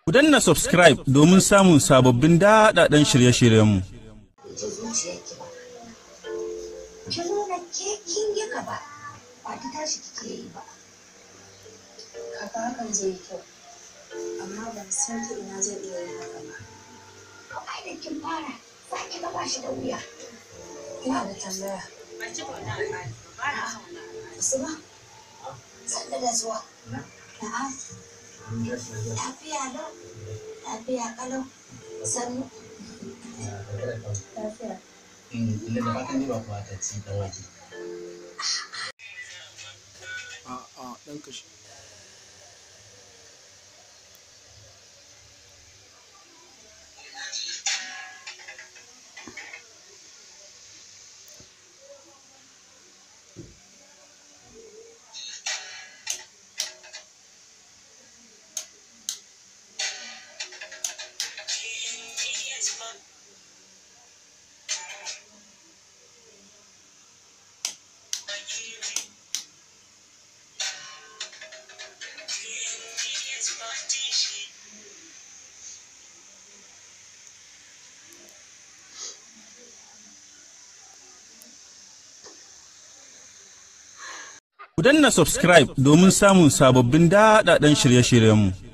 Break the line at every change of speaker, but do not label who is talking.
Ku danna subscribe domin samun sababbin daɗaɗɗen shirye-shiryenmu.
ji zuciyarki ba ki nuna ke kin yi gaba ba ta tashi kike yi ba
Kaka hakan zai yi kyau, amma ban san ta ina zai iya yin haka ba.
to ai da kin fara za ki ga ba shi da wuya
Ina da tambaya.
Usman sanda da zuwa na'am lafiya lau lafiya kalau sannu
Lafiya.
Inda da fatan ba kuwa ta ci dan wake.
A'a, ɗan kashi.
Ku danna subscribe domin samun sababbin daɗaɗɗen shirye-shiryenmu.